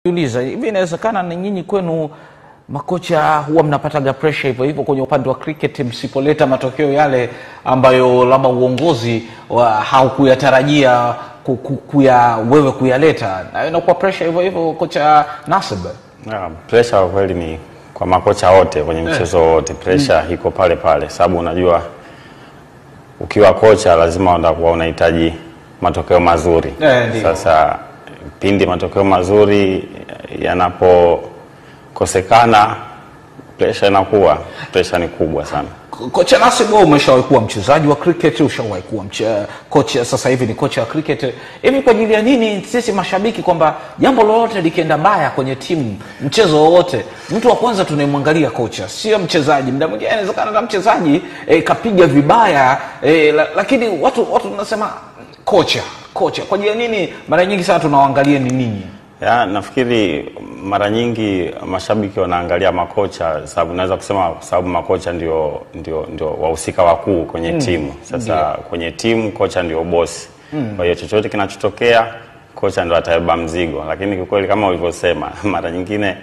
Uliza, hivi inawezekana na nyinyi kwenu makocha huwa mnapataga pressure hivyo hivyo kwenye upande wa cricket msipoleta matokeo yale ambayo labda uongozi wa haukuyatarajia ku- ku- kuya wewe kuyaleta na inakuwa pressure hivyo hivyo kocha Nasib Yeah, pressure kwa kweli ni kwa makocha wote kwenye mchezo wote pressure iko pale pale, sababu unajua ukiwa kocha lazima utakuwa unahitaji matokeo mazuri. Eh, ndio. Sasa pindi matokeo mazuri yanapokosekana, pressure inakuwa pressure ni kubwa sana. Ko- kocha Nasib wewe umeshawahi kuwa mchezaji wa cricket ushawahi kuwa mche, kocha sasa hivi ni kocha wa cricket hivi kwa ajili ya nini sisi mashabiki kwamba jambo lolote likienda mbaya kwenye timu mchezo wowote mtu wa kwanza tunayemwangalia kocha sio mchezaji mda mwingine inawezekana na mchezaji e, kapiga vibaya e, la, lakini watu watu tunasema kocha kocha kwa ajili ya nini mara nyingi sana tunawaangalia ni ninyi Ya, nafikiri mara nyingi mashabiki wanaangalia makocha sababu naweza kusema kwa sababu makocha ndio, ndio, ndio wahusika wakuu kwenye timu. Sasa kwenye timu kocha ndio bosi. Kwa hiyo chochote kinachotokea kocha ndio atabeba mzigo, lakini kiukweli kama ulivyosema, mara nyingine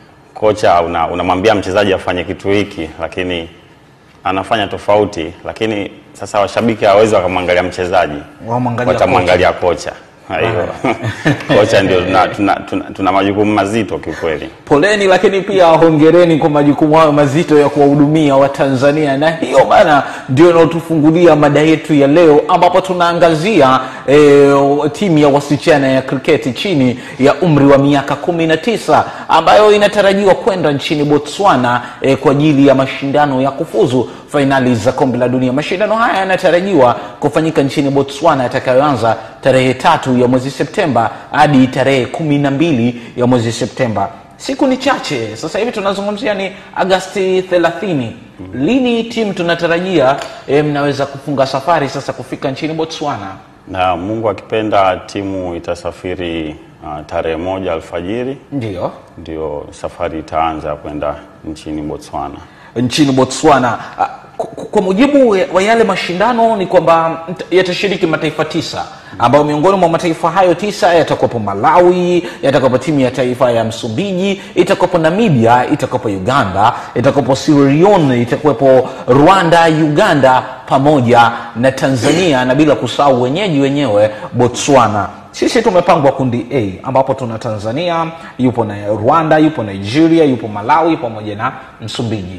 kocha una- unamwambia mchezaji afanye kitu hiki, lakini anafanya tofauti, lakini sasa washabiki hawawezi wakamwangalia mchezaji, Wamwangalia watamwangalia kocha. Kwa hiyo kocha ndio tuna, tuna, tuna, tuna majukumu mazito kiukweli. poleni lakini pia hongereni kwa majukumu hayo mazito ya kuwahudumia watanzania na hiyo bana ndio inaotufungulia mada yetu ya leo ambapo tunaangazia e, timu ya wasichana ya kriketi chini ya umri wa miaka kumi na tisa ambayo inatarajiwa kwenda nchini botswana e, kwa ajili ya mashindano ya kufuzu fainali za kombe la dunia mashindano haya yanatarajiwa kufanyika nchini botswana yatakayoanza tarehe tatu ya mwezi septemba hadi tarehe kumi na mbili ya mwezi septemba siku ni chache sasa hivi tunazungumzia ni agasti 30 lini timu tunatarajia e, mnaweza kufunga safari sasa kufika nchini botswana Na Mungu akipenda timu itasafiri uh, tarehe moja alfajiri, ndio ndio safari itaanza ya kwenda nchini Botswana. nchini botswana Ah, ku- ku- kwa mujibu wa yale mashindano ni kwamba mt- yatashiriki mataifa tisa ambayo miongoni mwa mataifa hayo tisa yatakuwepo malawi yatakuwepo timu ya taifa ya msumbiji itakuwepo namibia itakuwepo uganda itakuwepo sierra leone itakuwepo rwanda uganda pamoja na tanzania na bila kusahau wenyeji wenyewe botswana sisi tumepangwa kundi a ambapo tuna tanzania yupo na rwanda yupo nigeria yupo malawi pamoja na msumbiji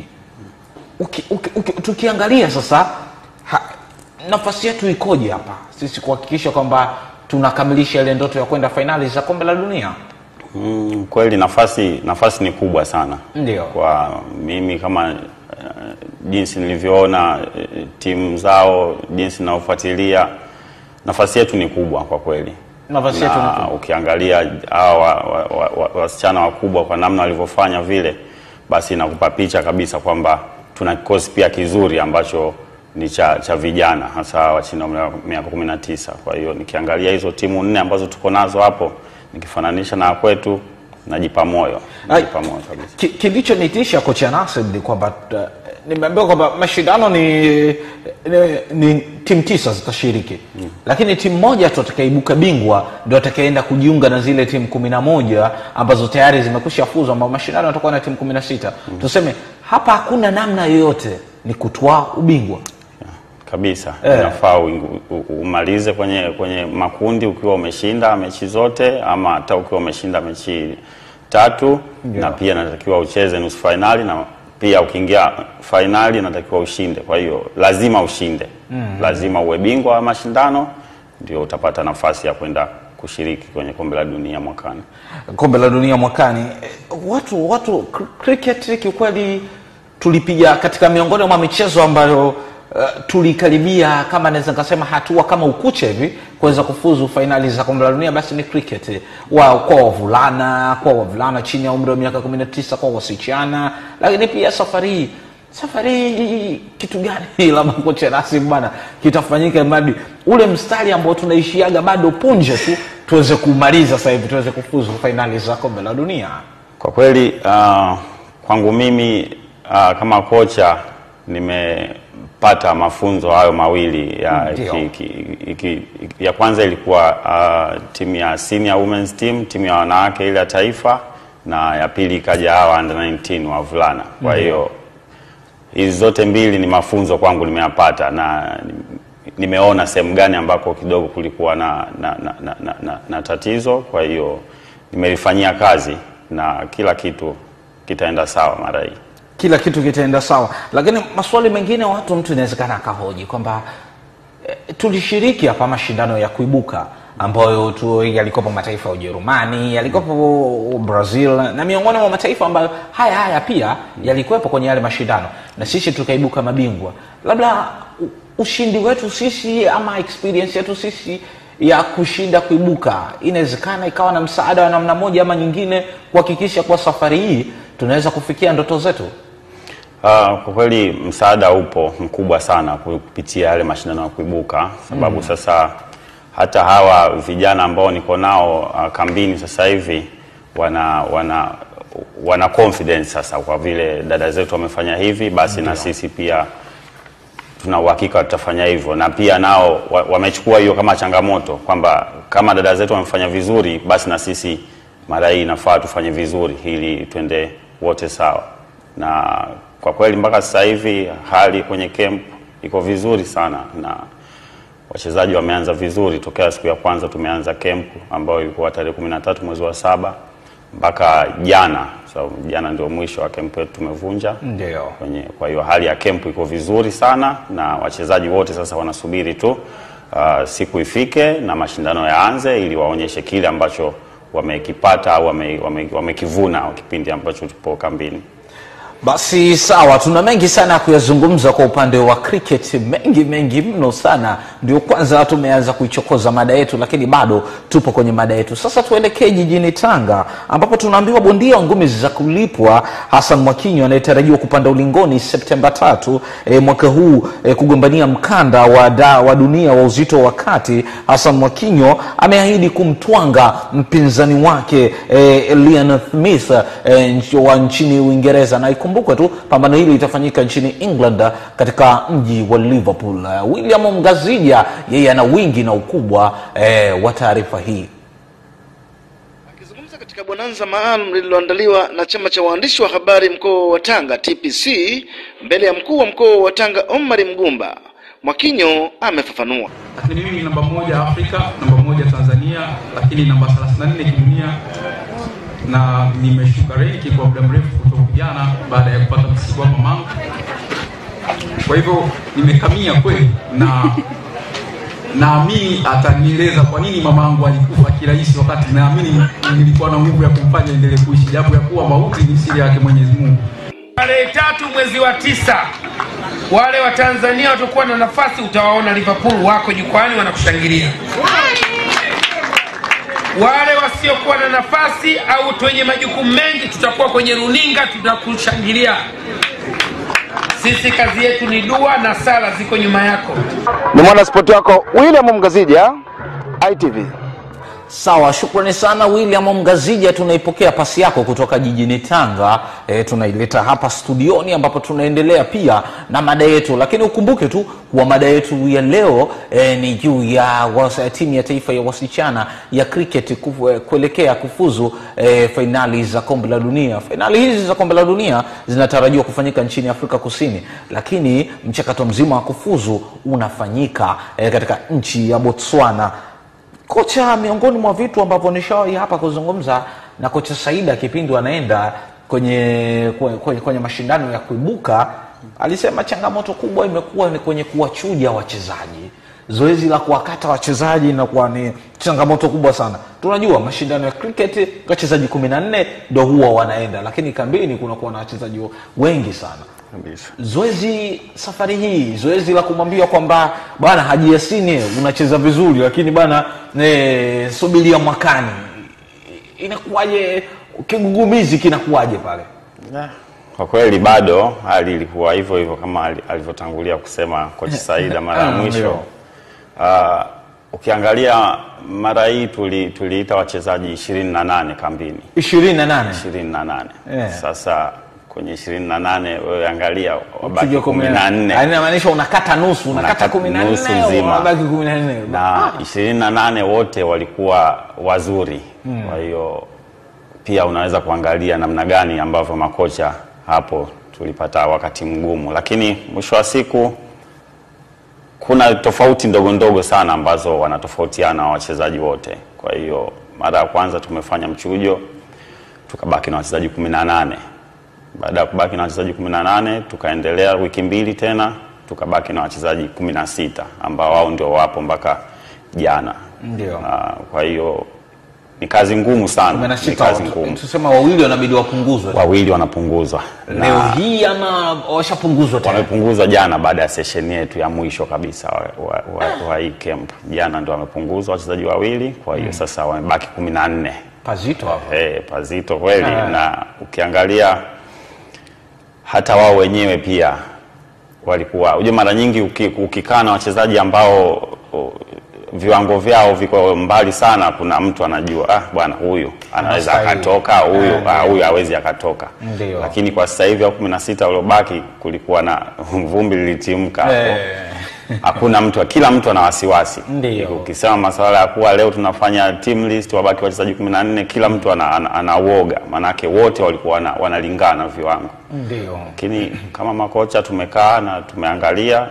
uki, uki, uki, tukiangalia sasa ha, nafasi yetu ikoje hapa sisi kuhakikisha kwamba tunakamilisha ile ndoto ya kwenda fainali za kombe la dunia Mm, kweli nafasi nafasi ni kubwa sana Ndio. kwa mimi kama uh, jinsi nilivyoona uh, timu zao jinsi ninavyofuatilia nafasi yetu ni kubwa kwa kweli Nafasi yetu ni na kubwa. ukiangalia hawa wa- wa- wa- wasichana wakubwa kwa namna walivyofanya vile basi inakupa picha kabisa kwamba tuna kikosi pia kizuri ambacho ni cha, cha vijana hasa wa chini ya umri wa miaka kumi na tisa kwa hiyo nikiangalia hizo timu nne ambazo tuko nazo hapo nikifananisha na kwetu najipa moyo najipa moyo kabisa Ki- kilichonitisha kocha Nasib ni kwamba uh, nimeambiwa kwamba mashindano ni, ni, ni timu tisa zitashiriki mm. lakini timu moja tu atakaibuka bingwa ndio atakaenda kujiunga na zile timu kumi na moja ambazo tayari zimekwisha fuzwa ambao mashindano yatakuwa na timu kumi na sita mm. tuseme hapa hakuna namna yoyote ni kutwaa ubingwa kabisa inafaa uingu- u- umalize kwenye kwenye makundi ukiwa umeshinda mechi zote ama hata ukiwa umeshinda mechi tatu na pia natakiwa ucheze nusu fainali na pia ukiingia fainali natakiwa ushinde kwa hiyo lazima ushinde lazima uwe bingwa wa mashindano ndio utapata nafasi ya kwenda kushiriki kwenye kombe la dunia mwakani kombe la dunia mwakani Eh, watu watu cr- cricket kiukweli tulipiga katika miongoni mwa michezo ambayo uh, tulikaribia kama naweza nikasema hatua kama ukucha hivi kuweza kufuzu fainali za kombe la dunia basi ni cricket wa, kwa wavulana kwa wavulana chini ya umri wa miaka 19 kwa wasichana lakini pia safari hii safari hii kitu gani labda kocha Nasim bana kitafanyika mradi ule mstari ambao tunaishiaga bado punje tu tuweze kumaliza sasa hivi tuweze kufuzu fainali za kombe la dunia Kwa kweli uh, kwangu mimi uh, kama kocha pata mafunzo hayo mawili ya, Ndio. ki, ki, ki, ya kwanza ilikuwa uh, timu ya senior women's team, timu ya wanawake ile ya taifa, na ya pili ikaja hawa under 19 wavulana. Kwa hiyo hizi zote mbili ni mafunzo kwangu nimeyapata na nimeona sehemu gani ambako kidogo kulikuwa na, na, na, na, na, na, na tatizo. Kwa hiyo nimelifanyia kazi na kila kitu kitaenda sawa mara hii. kila kitu kitaenda sawa lakini maswali mengine watu mtu inawezekana akahoji kwamba eh, tulishiriki hapa mashindano ya kuibuka ambayo tu yalikopo mataifa ya ujerumani yalikopo brazil na miongoni mwa mataifa ambayo haya haya pia yalikuwepo kwenye yale mashindano na sisi tukaibuka mabingwa labda u- ushindi wetu sisi ama experience yetu sisi ya kushinda kuibuka inawezekana ikawa na msaada wa namna moja ama nyingine kuhakikisha kuwa safari hii tunaweza kufikia ndoto zetu Uh, kwa kweli msaada upo mkubwa sana kupitia yale mashindano ya kuibuka, sababu sasa hata hawa vijana ambao niko nao uh, kambini sasa hivi wana wana wana confidence sasa, kwa vile dada zetu wamefanya hivi, basi na sisi pia tuna uhakika tutafanya hivyo, na pia nao wa- wamechukua hiyo kama changamoto kwamba kama dada zetu wamefanya vizuri, basi na sisi mara hii inafaa tufanye vizuri ili twende wote sawa. Na kwa kweli mpaka sasa hivi hali kwenye camp iko vizuri sana na wachezaji wameanza vizuri tokea siku ya kwanza tumeanza camp ambayo ilikuwa tarehe kumi na tatu mwezi wa saba mpaka jana so, jana ndio mwisho wa camp yetu tumevunja ndio kwenye kwa hiyo hali ya camp iko vizuri sana na wachezaji wote sasa wanasubiri tu uh, siku ifike na mashindano yaanze ili waonyeshe kile ambacho wamekipata au wame- wame- wamekivuna kipindi ambacho tupo kambini basi sawa tuna mengi sana ya kuyazungumza kwa upande wa cricket mengi mengi mno sana ndio kwanza tumeanza kuichokoza mada yetu lakini bado tupo kwenye mada yetu sasa tuelekee jijini tanga ambapo tunaambiwa bondia wa ngumi za kulipwa hasan mwakinyo anayetarajiwa kupanda ulingoni septemba tatu e, mwaka huu e, kugombania mkanda wa, da, wa dunia wa uzito wa kati hasan mwakinyo ameahidi kumtwanga mpinzani wake e, lian smith e, nchi- wa nchini uingereza na ikumbukwe tu pambano hili litafanyika nchini england katika mji wa liverpool Eh, william mgazija yeye ana wingi na ukubwa e, wa taarifa hii Akizungumza katika bonanza maalum lililoandaliwa na chama cha waandishi wa habari mkoa wa Tanga TPC mbele ya mkuu wa mkoa wa Tanga Omar Mgumba, Mwakinyo amefafanua. lakini mimi namba moja Afrika, namba moja Tanzania, lakini namba 34 kidunia, na nimeshuka renki kwa muda mrefu kutoka jana baada ya kupata msiba wa mamangu. Kwa hivyo nimekamia kweli, na naamini atanieleza kwa nini mamangu alikufa kirahisi, wakati naamini nilikuwa na nguvu ya kumfanya endelee kuishi, japo ya kuwa mauti ni siri yake Mwenyezi Mungu. Tarehe tatu mwezi wa tisa, wale wa Tanzania watakuwa na nafasi, utawaona Liverpool wako jukwani wanakushangilia. Wale wasiokuwa na nafasi au wenye majukumu mengi, tutakuwa kwenye runinga, tutakushangilia. Sisi kazi yetu ni dua na sala, ziko nyuma yako. Ni mwanaspoti wako William Mgazija, ITV. sawa shukrani sana william mgazija tunaipokea pasi yako kutoka jijini tanga e, tunaileta hapa studioni ambapo tunaendelea pia na mada yetu lakini ukumbuke tu kuwa mada yetu ya leo e, ni juu ya wasa, timu ya taifa ya wasichana ya cricket kufu, eh, kuelekea kufuzu e, fainali za kombe la dunia fainali hizi za kombe la dunia zinatarajiwa kufanyika nchini afrika kusini lakini mchakato mzima wa kufuzu unafanyika e, katika nchi ya botswana kocha miongoni mwa vitu ambavyo nishawahi hapa kuzungumza na kocha saida kipindi anaenda kwenye, kwenye, kwenye mashindano ya kuibuka alisema changamoto kubwa imekuwa ni kwenye kuwachuja wachezaji zoezi la kuwakata wachezaji inakuwa ni changamoto kubwa sana tunajua mashindano ya cricket wachezaji kumi na nne ndo huwa wanaenda lakini kambini kunakuwa na wachezaji wengi sana kabisa. zoezi safari hii zoezi la kumwambia kwamba bwana haji yasini unacheza vizuri lakini bwana e, subiria mwakani inakuwaje kigugumizi kinakuwaje pale Kwa kweli bado hali ilikuwa hivyo hivyo kama ali- alivyotangulia kusema kocha Saida mara ya Ah, mwisho. ndio. Uh, ukiangalia mara hii tuli- tuliita wachezaji ishirini na nane kambini ishirini na nane ishirini na nane Yeah. sasa kwenye ishirini na nane wewe angalia wabaki Tuje kumi na nne Yaani inamaanisha unakata nusu unakata Unakata kumi na nusu nne nzima. unabaki kumi na nne na ishirini na nane wote walikuwa wazuri kwa hiyo pia unaweza kuangalia namna gani ambavyo makocha hapo tulipata wakati mgumu lakini mwisho wa siku kuna tofauti ndogo ndogo sana ambazo wanatofautiana wachezaji wote kwa hiyo mara ya kwanza tumefanya mchujo tukabaki na wachezaji kumi na nane baada ya kubaki na wachezaji kumi na nane tukaendelea wiki mbili tena tukabaki na wachezaji kumi na sita ambao wao ndio wapo mpaka jana Ndio. Na kwa hiyo ni kazi ngumu kumi sana na ni sita kazi watu- ngumu tusema wawili wanabidi wapunguzwe wawili wanapunguzwa leo hii ama washapunguzwa tena wamepunguzwa jana baada ya session yetu ya mwisho kabisa wa, wa, wa, wa hii camp jana ndio wamepunguzwa wachezaji wawili kwa hiyo sasa wamebaki kumi na nne pazito hapo Eh, pazito kweli Ah. na ukiangalia hata wao wenyewe pia walikuwa unajua mara nyingi uki, ukikaa na wachezaji ambao o, viwango vyao viko mbali sana kuna mtu anajua ah bwana huyu anaweza Anastahili. akatoka huyu Ah, ah, huyu hawezi akatoka Ndio. lakini kwa sasa hivi au kumi na sita waliobaki kulikuwa na vumbi lilitimka hapo Eh. hakuna mtu kila mtu ana wasiwasi Ndio. ukisema masuala ya kuwa leo tunafanya team list wabaki wachezaji kumi na nne kila mtu ana, ana, ana uoga maanake wote walikuwa wana, wanalingana viwango ndio lakini kama makocha tumekaa na tumeangalia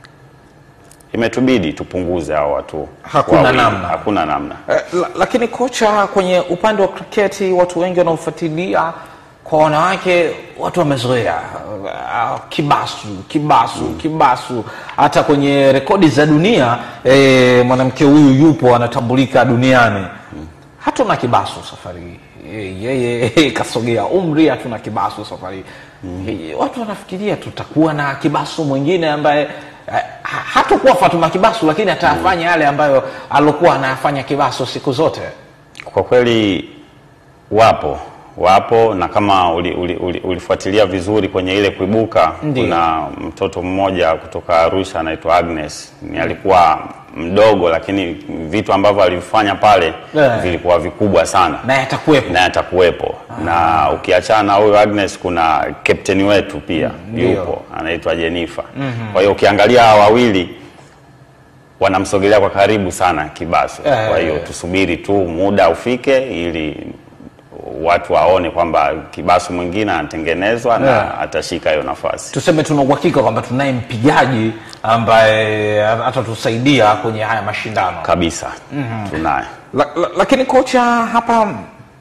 imetubidi tupunguze hao watu Hakuna wawili. namna. hakuna namna Eh, la, lakini kocha kwenye upande wa kriketi watu wengi wanaofuatilia kwa wanawake watu wamezoea uh, kibasu kibasu kibasu hata kwenye rekodi za dunia eh, mwanamke huyu yupo anatambulika duniani hatuna kibasu safari hii Eh, yeye kasogea umri hatuna kibasu safari hii Eh, watu wanafikiria tutakuwa na kibasu mwingine ambaye eh, ha- hatakuwa fatuma kibasu lakini atayafanya yale ambayo alokuwa anayafanya kibasu siku zote kwa kweli wapo wapo na kama uli, uli, uli, ulifuatilia vizuri kwenye ile kuibuka Ndiyo. kuna mtoto mmoja kutoka arusha anaitwa agnes ni alikuwa mdogo lakini vitu ambavyo alivifanya pale Yeah. vilikuwa vikubwa sana naye atakuwepo naye atakuwepo na ukiachana na huyo agnes kuna kapteni wetu pia Ndiyo. yupo anaitwa jenifa kwa hiyo ukiangalia hawa wawili wanamsogelea kwa karibu sana kibaso Eh. kwa hiyo tusubiri tu muda ufike ili watu waone kwamba kibasu mwingine anatengenezwa na Yeah. atashika hiyo nafasi tuseme tuna uhakika kwamba tunaye mpigaji ambaye atatusaidia kwenye haya mashindano kabisa tunaye la, la, lakini kocha hapa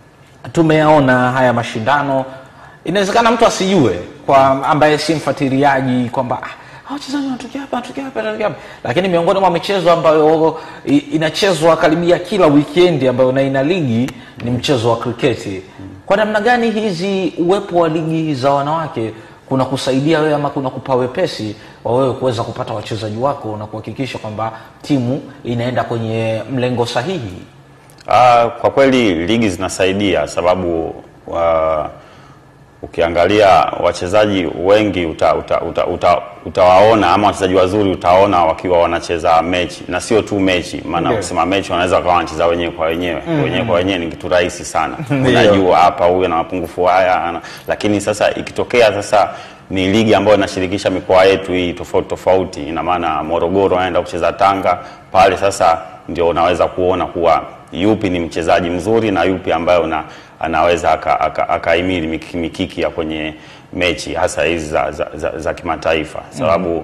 tumeyaona haya mashindano inawezekana mtu asijue kwa ambaye si mfuatiliaji kwamba "Ah, hawa wachezaji wanatokea hapa wanatokea hapa wanatokea hapa lakini miongoni mwa michezo ambayo i- inachezwa karibia kila wikendi ambayo na ina ligi ni mchezo wa kriketi kwa namna gani hizi uwepo wa ligi za wanawake kuna kusaidia wewe ama kuna kupa wepesi wa wewe kuweza kupata wachezaji wako na kuhakikisha kwamba timu inaenda kwenye mlengo sahihi Ah, kwa kweli ligi zinasaidia sababu uh, ukiangalia wachezaji wengi uta, uta, uta, uta, utawaona ama wachezaji wazuri utaona wakiwa wanacheza mechi na sio tu mechi maana Ndio. kusema mechi wanaweza wakawa wanacheza wenyewe kwa wenyewe wenyewe kwa wenyewe ni kitu rahisi sana Ndio. unajua hapa huyu ana mapungufu haya ana, lakini sasa ikitokea sasa ni ligi ambayo inashirikisha mikoa yetu hii tofauti tofauti ina maana Morogoro anaenda kucheza Tanga pale sasa ndio unaweza kuona kuwa yupi ni mchezaji mzuri na yupi ambaye una, anaweza akahimili aka, aka akahimili miki- mikiki ya kwenye mechi hasa hizi za, za, za, za kimataifa sababu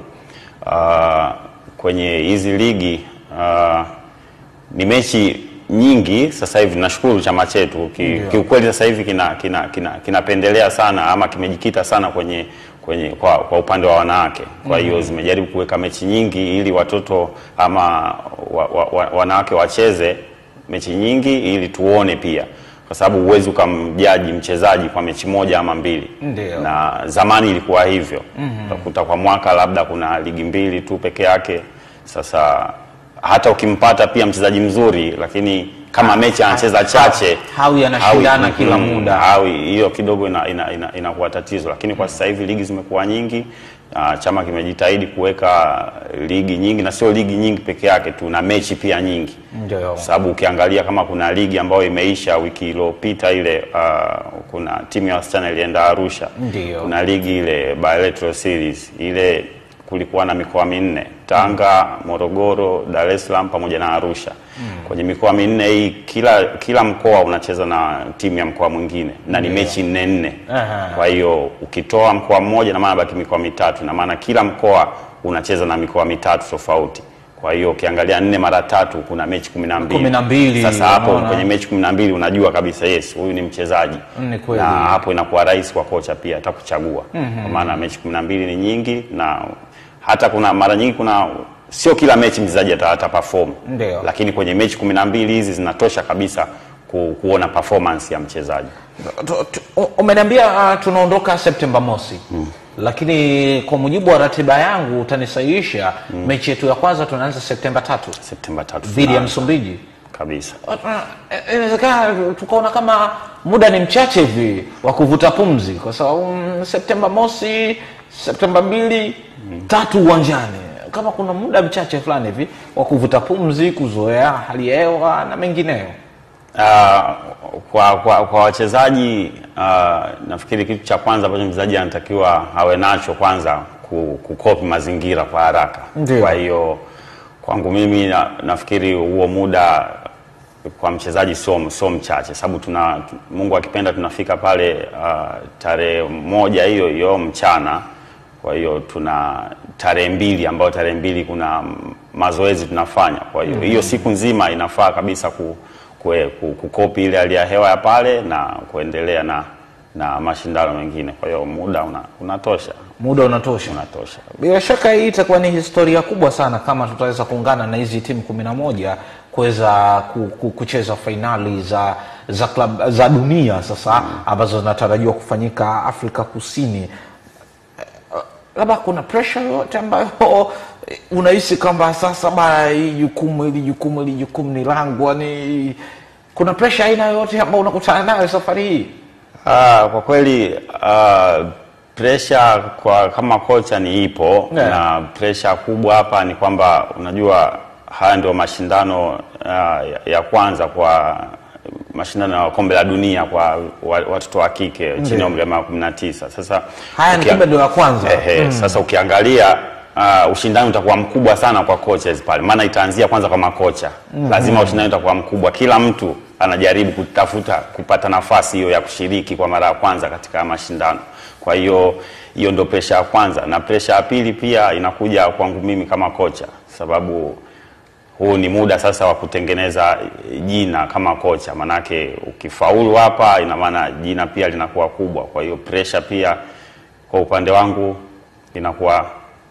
uh, kwenye hizi ligi uh, ni mechi nyingi sasa hivi nashukuru chama chetu ki, kiukweli sasa hivi kinapendelea kina, kina, kinapendelea sana ama kimejikita sana kwenye kwenye kwa, kwa upande wa wanawake kwa hiyo zimejaribu kuweka mechi nyingi ili watoto ama wa, wa, wa, wanawake wacheze mechi nyingi ili tuone pia kwa sababu huwezi ukamjaji mchezaji kwa mechi moja ama mbili Ndio. na zamani ilikuwa hivyo utakuta kwa mwaka labda kuna ligi mbili tu peke yake sasa hata ukimpata pia mchezaji mzuri lakini kama mechi anacheza chache hawi anashindana hawi- kila mm, muda. hawi hiyo kidogo inakuwa ina, ina, inakuwa tatizo lakini kwa sasa hivi ligi zimekuwa nyingi Uh, chama kimejitahidi kuweka ligi nyingi na sio ligi nyingi peke yake tu na mechi pia nyingi Ndio. sababu ukiangalia kama kuna ligi ambayo imeisha wiki iliyopita ile uh, kuna timu ya wasichana ilienda Arusha Ndio. kuna ligi ile bilateral series ile kulikuwa na mikoa minne Tanga, Morogoro, Dar es Salaam pamoja na Arusha. Kwenye mikoa minne hii kila kila mkoa unacheza na timu ya mkoa mwingine na ni mechi nne nne. Aha. Kwa hiyo ukitoa mkoa mmoja na maana baki mikoa mitatu na maana kila mkoa unacheza na mikoa mitatu tofauti. Kwa hiyo ukiangalia nne mara tatu kuna mechi kumi na mbili. Kumi na mbili, Sasa hapo unaona. kwenye mechi kumi na mbili unajua kabisa yes, huyu ni mchezaji Ni kweli. na hapo inakuwa rahisi kwa kocha pia hata kuchagua kwa maana mechi kumi na mbili ni nyingi na hata kuna mara nyingi kuna sio kila mechi mchezaji ata, ata perform Ndio. lakini kwenye mechi kumi na mbili hizi zinatosha kabisa ku, kuona performance ya mchezaji Tu- tu- u- umeniambia uh, tunaondoka Septemba mosi lakini kwa mujibu wa ratiba yangu utanisahihisha mechi yetu ya kwanza tunaanza Septemba tatu Septemba tatu dhidi ya finali. Msumbiji. kabisa Uh, uh, Inawezekana tukaona kama muda ni mchache hivi wa kuvuta pumzi, kwa sababu mm, Septemba mosi, Septemba mbili, tatu uwanjani, kama kuna muda mchache fulani hivi wa kuvuta pumzi, kuzoea hali ya hewa na mengineyo. Uh, kwa kwa, kwa wachezaji uh, nafikiri kitu cha kwanza ambacho mchezaji anatakiwa awe nacho kwanza ku- kukopi mazingira kwa haraka. Ndio. Kwa hiyo kwangu mimi na, nafikiri huo muda kwa mchezaji sio sio mchache, sababu tuna Mungu akipenda tunafika pale uh, tarehe moja hiyo hiyo mchana. Kwa hiyo tuna tarehe mbili ambayo tarehe mbili kuna mm, mazoezi tunafanya. Kwa hiyo hiyo siku nzima inafaa kabisa ku, kue, ku, kukopi ile hali ya hewa ya pale na kuendelea na na mashindano mengine. Kwa hiyo muda una, unatosha Muda unatosha. unatosha. Bila shaka hii itakuwa ni historia kubwa sana kama tutaweza kuungana na hizi timu kumi na moja kuweza ku, ku, kucheza fainali za za klab, za dunia sasa ambazo zinatarajiwa kufanyika Afrika Kusini. Eh, Labda kuna pressure yote ambayo eh, unahisi kwamba sasa bana, hii jukumu hili jukumu hili jukumu ni langu, yani kuna pressure aina yoyote ambayo unakutana nayo safari hii? Ah, kwa kweli ah, pressure kwa kama kocha ni ipo Yeah. na pressure kubwa hapa ni kwamba unajua haya ndio mashindano ah, ya, ya kwanza kwa mashindano ya kombe la dunia kwa wa- watoto wa kike chini ya umri wa miaka kumi na tisa. Sasa Haya ni ukia- kombe ndio ya kwanza. Ehe, Sasa ukiangalia uh, ushindani utakuwa mkubwa sana kwa coaches pale, maana itaanzia kwanza kwa makocha. Lazima ushindani utakuwa mkubwa, kila mtu anajaribu kutafuta kupata nafasi hiyo ya kushiriki kwa mara ya kwanza katika mashindano. Kwa hiyo hiyo ndio presha ya kwanza, na presha ya pili pia inakuja kwangu mimi kama kocha, sababu huu ni muda sasa wa kutengeneza jina kama kocha, manake ukifaulu hapa, ina maana jina pia linakuwa kubwa. Kwa hiyo pressure pia kwa upande wangu inakuwa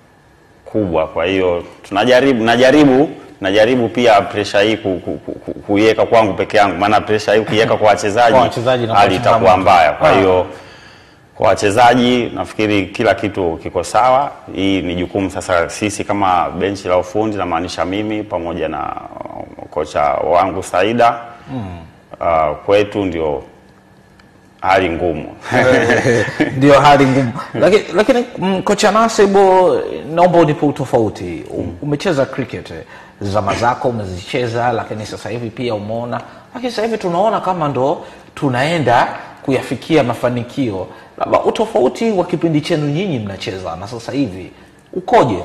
kubwa. Kwa hiyo tunajaribu, najaribu najaribu pia pressure hii ku- ku- ku- ku- kuiweka kwangu peke yangu, maana pressure hii ukiweka kwa wachezaji Kwa wachezaji inakuwa hali itakuwa changamoto. mbaya. Kwa Ah. hiyo kwa wachezaji nafikiri kila kitu kiko sawa. Hii ni jukumu sasa sisi kama benchi la ufundi, namaanisha mimi pamoja na uh, kocha wangu Saida uh, kwetu ndio hali ngumu ndio hali ngumu lakini, lakini mm, kocha Nasibo, naomba unipe utofauti. Um- Umecheza cricket eh, zama zako umezicheza, lakini sasa hivi pia umeona, lakini sasa hivi tunaona kama ndo tunaenda kuyafikia mafanikio. Labda utofauti wa kipindi chenu nyinyi mnacheza na sasa hivi ukoje?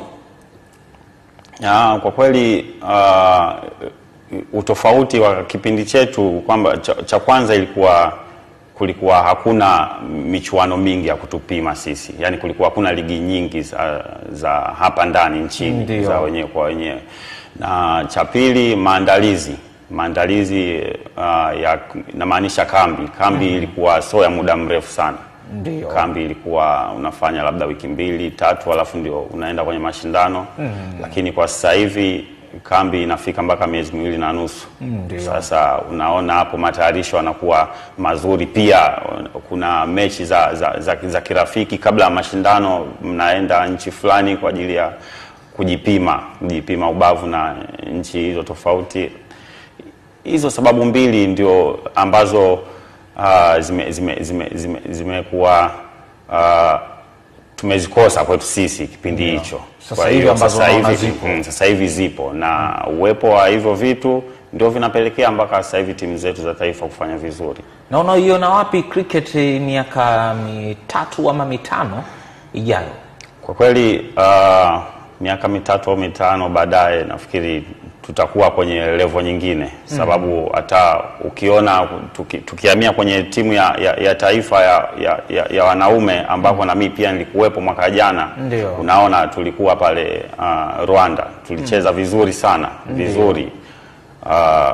Ya, kwa kweli uh, utofauti wa kipindi chetu kwamba cha, cha kwanza ilikuwa kulikuwa hakuna michuano mingi ya kutupima sisi, yaani kulikuwa hakuna ligi nyingi za, za hapa ndani nchini Ndio. za wenyewe kwa wenyewe, na cha pili maandalizi maandalizi uh, ya namaanisha kambi kambi ilikuwa sio ya muda mrefu sana Ndio. kambi ilikuwa unafanya labda wiki mbili tatu, alafu ndio unaenda kwenye mashindano lakini kwa sasa hivi kambi inafika mpaka miezi miwili na nusu. Ndio. Sasa unaona hapo matayarisho yanakuwa mazuri. Pia kuna mechi za, za, za, za kirafiki kabla ya mashindano, mnaenda nchi fulani kwa ajili ya kujipima kujipima ubavu na nchi hizo tofauti hizo sababu mbili ndio ambazo uh, zimekuwa zime, zime, zime, zimekuwa, uh, tumezikosa kwetu sisi kipindi hicho. Sasa Kwa hivi hiyo ambazo sasa unaona hivi zipo. mm, sasa hivi zipo na uwepo wa hivyo vitu ndio vinapelekea mpaka sasa hivi timu zetu za taifa kufanya vizuri. na unaiona wapi cricket miaka mitatu ama mitano ijayo Kwa kweli uh, miaka mitatu au mitano baadaye nafikiri tutakuwa kwenye levo nyingine, sababu hata ukiona tuki, tukihamia kwenye timu ya, ya, ya taifa ya, ya, ya, ya wanaume ambapo na mimi pia nilikuwepo mwaka jana, Ndio. unaona tulikuwa pale uh, Rwanda tulicheza vizuri sana vizuri uh,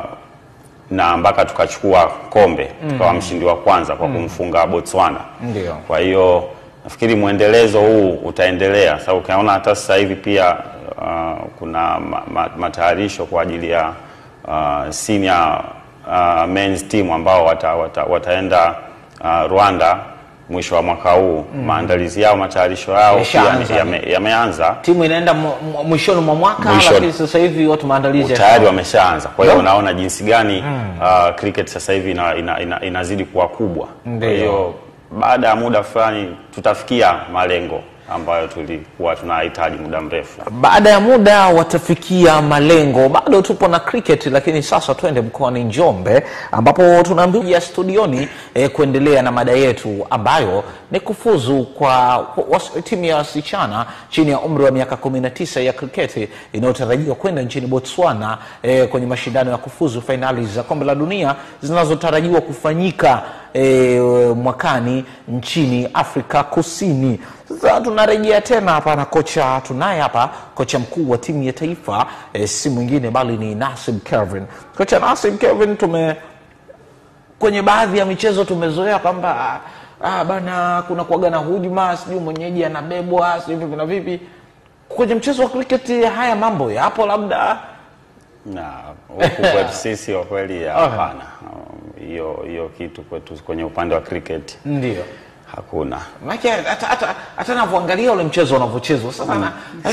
na mpaka tukachukua kombe tukawa mshindi wa kwanza kwa kumfunga Botswana. Ndio. Kwa hiyo nafikiri mwendelezo huu utaendelea, sababu ukiona hata sasa hivi pia uh, kuna ma, ma, matayarisho kwa ajili ya uh, senior uh, men's team ambao wata, wata, wataenda uh, Rwanda mwisho wa mwaka huu. Maandalizi yao matayarisho yao pia Yameshaanza. yame- yameanza timu inaenda mu- mu- mwishoni mwa mwaka Mwishoni. lakini sasa hivi watu maandalizi ya- tayari wameshaanza. Kwa hiyo Ndio. unaona jinsi gani uh, cricket sasa hivi ina, ina, ina, inazidi kuwa kubwa. Kwa Ndio. hiyo baada ya muda fulani tutafikia malengo ambayo tulikuwa tunahitaji muda mrefu. baada ya muda watafikia malengo. Bado tupo na cricket, lakini sasa twende mkoani Njombe ambapo tunaambia studioni eh, kuendelea na mada yetu ambayo ni kufuzu kwa was, timu ya wasichana chini ya umri wa miaka 19 ya kriketi inayotarajiwa kwenda nchini Botswana eh, kwenye mashindano ya kufuzu fainali za kombe la dunia zinazotarajiwa kufanyika e, mwakani nchini Afrika Kusini. Sasa tunarejea tena hapa na kocha, tunaye hapa kocha mkuu wa timu ya taifa e, si mwingine bali ni Nasib Kelvin. Kocha Nasib Kelvin, tume kwenye baadhi ya michezo tumezoea kwamba ah, bana kuna kuaga na hujuma, sijui mwenyeji anabebwa, sijui vipi na vipi. Kwenye mchezo wa cricket haya mambo yapo labda Na huku kwetu sisi kwa kweli hapana, Um, hiyo hiyo kitu kwetu kwenye upande wa cricket ndio hakuna. Maana hata hata hata navyoangalia ule mchezo unavyochezwa sasa na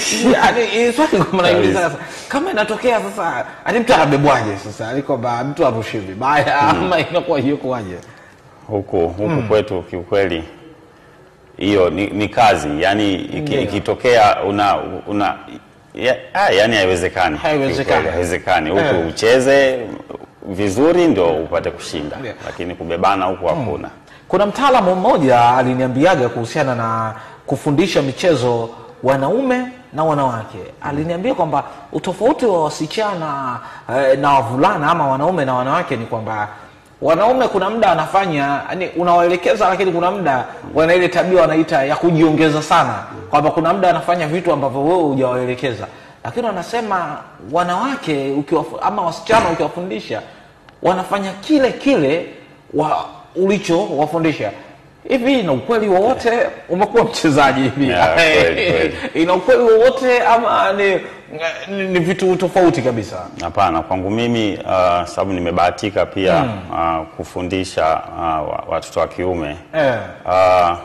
yani swali kama naiuliza sasa kama inatokea sasa ani mtu anabebwaje sasa ali kwamba mtu arushi vibaya ama inakuwa hiyo kwaje huku huku kwetu kiukweli hiyo ni, ni kazi yani iki- Ndio. ikitokea una una ya, ah, yani haiwezekani Haiwezekani. Kiukweli, haiwezekani huku Eh. ucheze vizuri ndio upate kushinda Ndio. lakini kubebana huku hakuna kuna mtaalamu mmoja aliniambiaga kuhusiana na kufundisha michezo wanaume na wanawake aliniambia kwamba utofauti wa wasichana eh, na wavulana ama wanaume na wanawake ni kwamba wanaume kuna muda anafanya yani unawaelekeza lakini kuna muda wana ile tabia wanaita ya kujiongeza sana kwamba kuna muda anafanya vitu ambavyo wewe hujawaelekeza lakini wanasema wanawake ukiwafu, ama wasichana ukiwafundisha wanafanya kile kile wa ulichowafundisha hivi ina ukweli wowote umekuwa mchezaji hivi Yeah, kweli, kweli. ina ukweli wowote ama ni, ni, ni vitu tofauti kabisa hapana kwangu mimi uh, sababu nimebahatika pia uh, kufundisha uh, wa- watoto wa kiume eh. Ah,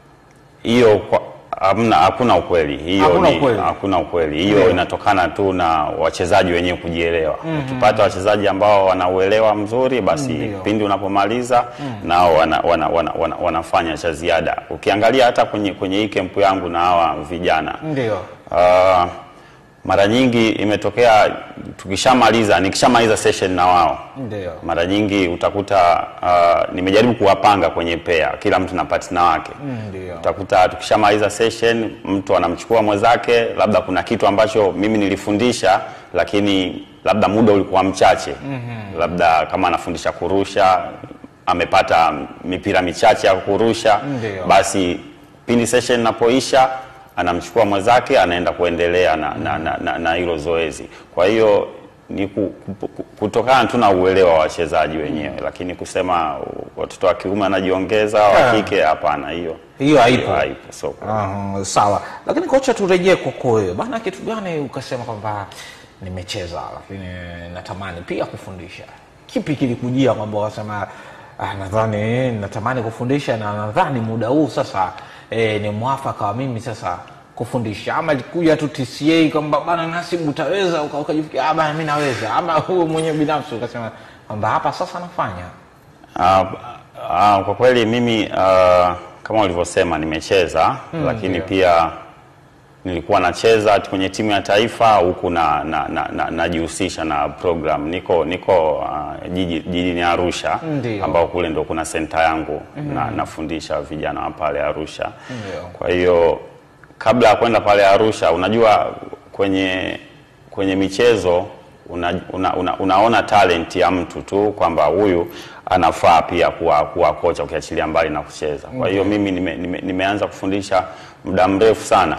hiyo kwa- hamna hakuna ukweli hiyo Hakuna ni- ukweli. hakuna ukweli hiyo Ndio. inatokana tu na wachezaji wenyewe kujielewa ukipata wachezaji ambao wanauelewa mzuri basi Ndio. pindi unapomaliza nao wana, wana, wana, wana, wanafanya cha ziada ukiangalia hata kwenye, kwenye hii kempu yangu na hawa vijana ndio Ah, mara nyingi imetokea tukishamaliza nikishamaliza session na wao ndio mara nyingi utakuta uh, nimejaribu kuwapanga kwenye pea kila mtu na partner wake ndio utakuta tukishamaliza session mtu anamchukua mwenzake labda kuna kitu ambacho mimi nilifundisha lakini labda muda ulikuwa mchache mm-hmm. labda kama anafundisha kurusha amepata mipira michache ya kurusha Ndio. basi pindi session inapoisha anamchukua mwenzake anaenda kuendelea na na, na, na, na hilo zoezi kwa hiyo ni ku, ku, ku- kutokana tu na uelewa wa wachezaji wenyewe lakini kusema uh, watoto wa kiume anajiongeza wa Ah. kike hapana hiyo hiyo haipo haipo so uh, sawa lakini kocha turejee kwako wewe bana kitu gani ukasema kwamba nimecheza lakini natamani pia kufundisha kipi kilikujia kwamba wakasema ah, nadhani natamani kufundisha na nadhani muda huu sasa eh, ni mwafaka wa mimi sasa kufundisha ama kuja tu tca kwamba bana nasibu utaweza uka- ukajifikia ah, bana mi naweza ama wewe mwenyewe binafsi ukasema kwamba hapa sasa nafanya Ah, ah, kwa kweli mimi ah, kama ulivyosema nimecheza lakini pia nilikuwa nacheza kwenye timu ya taifa huku na najihusisha na, na, najihusisha na program niko niko uh, jiji- jijini Arusha Ndio. ambao kule ndo kuna senta yangu na, nafundisha vijana wa pale Arusha Ndio. kwa hiyo kabla ya kwenda pale Arusha unajua kwenye kwenye michezo una, una, una, unaona talent ya mtu tu kwamba huyu anafaa pia kuwa, kuwa kocha ukiachilia mbali na kucheza. Kwa hiyo mimi nime, nime, nimeanza kufundisha muda mrefu sana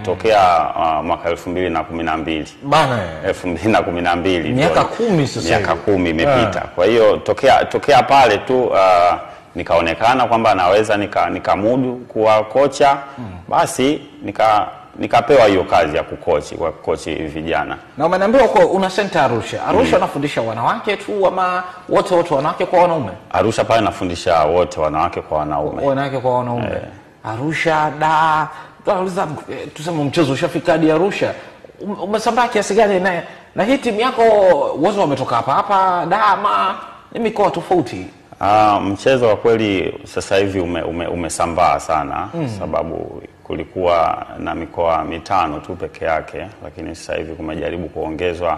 tokea uh, mwaka elfu mbili na kumi na mbili bana elfu mbili na kumi na mbili Miaka ndio- kumi sasa miaka hivi. kumi imepita kwa hiyo tokea tokea pale tu uh, nikaonekana kwamba naweza nika- nikamudu kuwa kocha basi nika nikapewa hiyo kazi ya kukochi kwa kukochi vijana na umeniambia uko una senta Arusha. Arusha unafundisha wanawake tu ama wote wote wanawake kwa wanaume? Arusha pale nafundisha wote wanawake kwa wanaume Wanawake kwa wanaume. Arusha da tunauliza eh, tuseme mchezo ushafika hadi Arusha. Um- Umesambaa kiasi gani na na hii timu yako wote wametoka hapa hapa da ama ni mikoa tofauti? Ah, mchezo wa kweli sasa hivi ume, ume, umesambaa sana sababu kulikuwa na mikoa mitano tu peke yake, lakini sasa hivi kumejaribu kuongezwa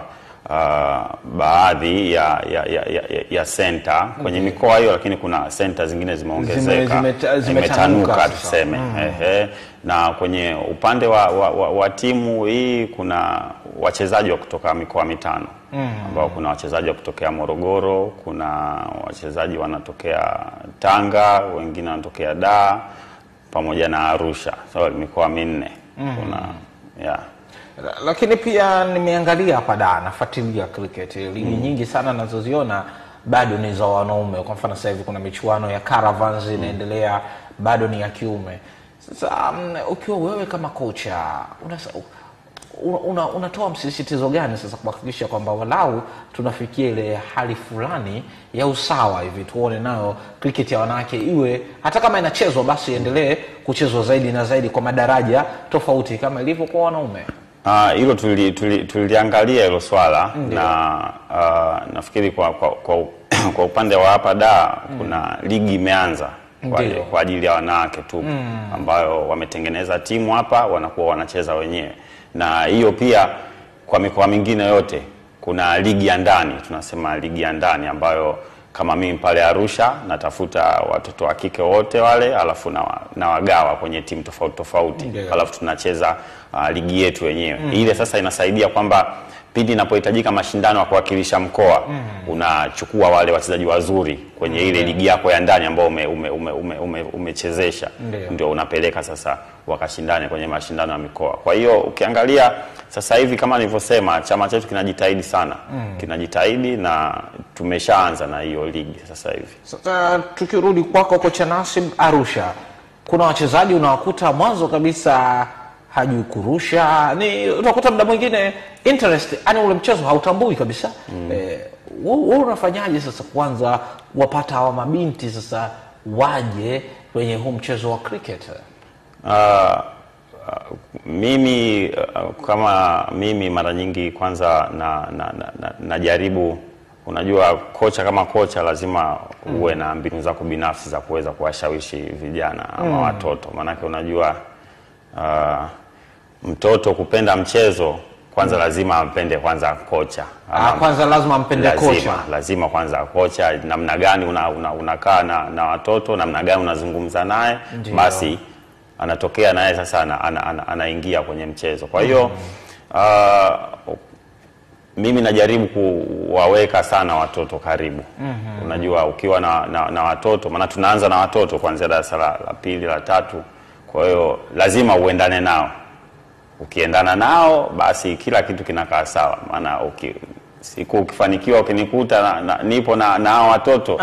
ah, baadhi ya ya, ya, ya, ya senta kwenye mikoa hiyo, lakini kuna senta zingine zimeongezeka Zime- zimeta- zimetanuka imetanuka sasa. tuseme ehe. Na kwenye upande wa, wa, wa, wa timu hii kuna wachezaji wa kutoka mikoa mitano ambao kuna wachezaji wa kutokea Morogoro, kuna wachezaji wanatokea Tanga, wengine wanatokea Dar pamoja na Arusha, so mikoa minne kuna yeah. La- lakini pia nimeangalia hapa da nafuatilia cricket ligi nyingi sana nazoziona bado ni za wanaume kwa mfano sasa hivi kuna michuano ya caravans inaendelea bado ni ya kiume sasa um, ukiwa wewe kama kocha unasa- una, una, unatoa msisitizo gani sasa kuhakikisha kwamba walau tunafikia ile hali fulani ya usawa hivi tuone nayo cricket ya wanawake iwe hata kama inachezwa basi iendelee kuchezwa zaidi na zaidi kwa madaraja tofauti kama ilivyo kwa wanaume Ah, hilo tuli- tuli- tuliangalia hilo swala na ah, nafikiri kwa, kwa, kwa, kwa upande wa hapa da kuna ligi imeanza kwa, Ndio. kwa ajili ya wanawake tu ambayo wametengeneza timu hapa wanakuwa wanacheza wenyewe, na hiyo pia kwa mikoa mingine yote kuna ligi ya ndani, tunasema ligi ya ndani ambayo kama mimi pale Arusha natafuta watoto wa kike wote wale, alafu na, na wagawa kwenye timu tofauti tofauti Ndio. alafu tunacheza uh, ligi yetu wenyewe ile sasa inasaidia kwamba pindi inapohitajika mashindano ya kuwakilisha mkoa unachukua wale wachezaji wazuri kwenye ile ligi yako ya ndani ambao ume, ume, ume, ume, ume, umechezesha Ndio. ndio unapeleka sasa wakashindane kwenye mashindano ya mikoa kwa hiyo ukiangalia sasa hivi kama nilivyosema chama chetu kinajitahidi sana kinajitahidi na tumeshaanza na hiyo ligi sasa hivi Sasa tukirudi kwako kocha Nasib Arusha, kuna wachezaji unawakuta mwanzo kabisa hajui kurusha, ni utakuta muda mwingine interest, yani ule mchezo hautambui kabisa mm. Eh, wewe unafanyaje sasa kwanza wapata hawa mabinti sasa waje kwenye huu mchezo wa cricket? Ah, ah, mimi ah, kama mimi mara nyingi kwanza na, na, na, na, najaribu unajua kocha kama kocha lazima uwe na mbinu zako binafsi za kuweza kuwashawishi vijana ama watoto maanake unajua ah, mtoto kupenda mchezo kwanza lazima ampende kwanza kocha Ah, Ama- kwanza lazima mpende lazima, kocha. lazima kwanza kocha namna gani unakaa una, unakaa na, na watoto namna gani unazungumza naye Ndio. basi anatokea naye sasa ana, ana, ana, anaingia kwenye mchezo kwa hiyo ah, mimi najaribu kuwaweka sana watoto karibu unajua ukiwa na, na, na watoto maana tunaanza na watoto kuanzia darasa la, la pili la tatu kwa hiyo lazima uendane nao ukiendana nao basi kila kitu kinakaa sawa maana uki, siku ukifanikiwa ukinikuta na, na, nipo na na hao watoto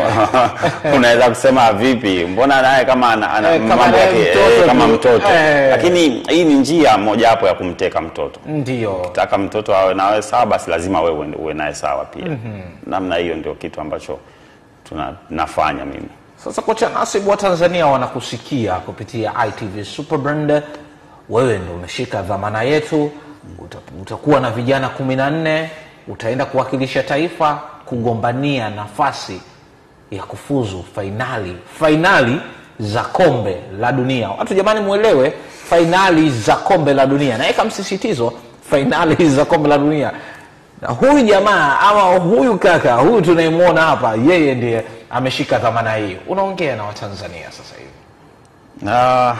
unaweza kusema vipi mbona naye kama ana, ana Eh, kama mambo naye yake mtoto eh, kama tu. mtoto Eh. lakini hii ni njia mojawapo ya kumteka mtoto Ndio. taka mtoto awe nawe sawa basi lazima wewe uwe- uwe naye sawa pia namna hiyo ndio kitu ambacho tuna, nafanya mimi Sasa kocha Nasib wa Tanzania wanakusikia kupitia ITV Superbrand. Wewe ndo umeshika dhamana yetu, uta- utakuwa na vijana kumi na nne, utaenda kuwakilisha taifa kugombania nafasi ya kufuzu fainali fainali za kombe la dunia watu jamani mwelewe fainali za kombe la dunia naweka msisitizo fainali za kombe la dunia na huyu jamaa ama huyu kaka huyu tunayemwona hapa yeye ndiye ameshika dhamana hii unaongea na watanzania sasa hivi na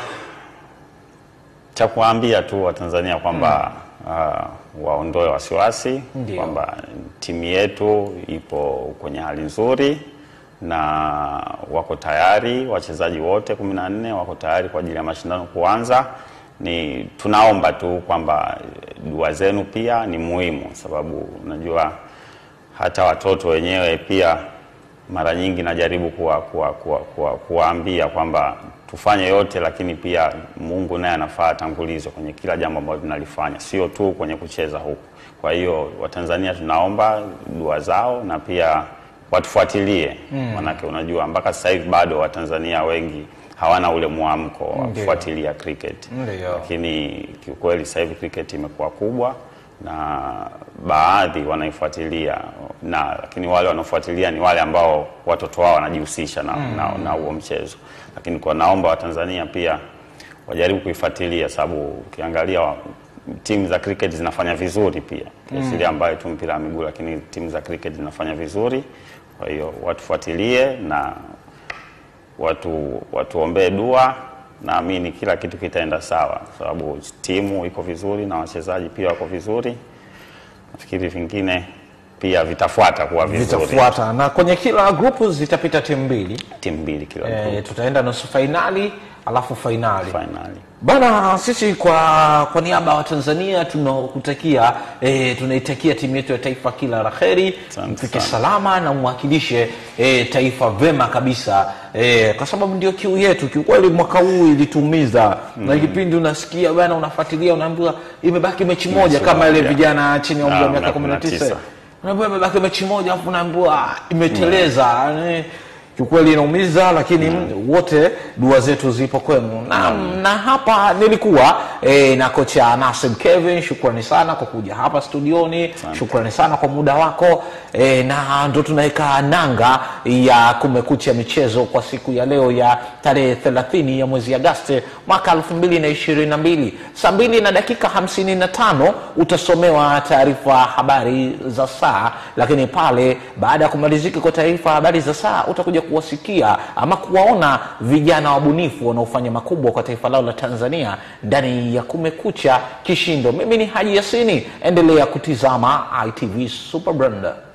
cha kuwaambia tu Watanzania kwamba uh, waondoe wasiwasi Ndio. kwamba timu yetu ipo kwenye hali nzuri na wako tayari, wachezaji wote kumi na nne wako tayari kwa ajili ya mashindano kuanza. Ni tunaomba tu kwamba dua zenu pia ni muhimu, sababu unajua hata watoto wenyewe pia mara nyingi najaribu kuwa, kuwa, kuwa, kuwa, kuwaambia kwamba tufanye yote, lakini pia Mungu naye anafaa atangulizwe kwenye kila jambo ambalo tunalifanya, sio tu kwenye kucheza huku. Kwa hiyo Watanzania tunaomba dua zao na pia watufuatilie mm. Manake unajua mpaka sasa hivi bado Watanzania wengi hawana ule mwamko wa Ndio. kufuatilia cricket, Ndio. lakini kiukweli sasa hivi cricket imekuwa kubwa na baadhi wanaifuatilia na lakini wale wanaofuatilia ni wale ambao watoto wao wanajihusisha na, na, na huo mchezo, lakini kwa naomba Watanzania pia wajaribu kuifuatilia, sababu ukiangalia wa- timu za cricket zinafanya vizuri pia kiasilia ambayo tu mpira wa miguu, lakini timu za cricket zinafanya vizuri. Kwa hiyo watufuatilie na watu watuombee dua, naamini kila kitu kitaenda sawa, sababu timu iko vizuri na wachezaji pia wako vizuri. Nafikiri vingine pia vitafuata kuwa vizuri, vitafuata na kwenye kila grupu zitapita timu mbili timu mbili kila e, group tutaenda nusu fainali alafu fainali finali. bana sisi kwa kwa niaba ya watanzania tunakutakia e, tunaitakia timu yetu ya taifa kila la kheri Asante mfike sana. salama na mwakilishe e, taifa vema kabisa e, kwa sababu ndio kiu yetu kiukweli mwaka huu ilituumiza mm. na kipindi unasikia bana unafuatilia unaambiwa imebaki mechi moja Mechi kama ile moja. vijana chini ya umri wa Ah, miaka miaka 19 19. unaambiwa imebaki mechi moja afu unaambiwa ah, imeteleza Yaani, kiukweli inaumiza lakini wote dua zetu zipo kwenu na, na hapa nilikuwa e, na kocha Nasib Kevin shukrani sana kwa kuja hapa studioni shukrani sana kwa muda wako e, na ndo tunaweka nanga ya kumekucha michezo kwa siku ya leo ya tarehe 30 ya mwezi Agosti mwaka 2022 saa mbili na dakika 55 utasomewa taarifa habari za saa lakini pale baada ya kumalizika kwa taarifa habari za saa utakuja kuwasikia ama kuwaona vijana wabunifu wanaofanya makubwa kwa taifa lao la tanzania ndani ya kumekucha kishindo mimi ni haji yasini endelea kutizama itv super brand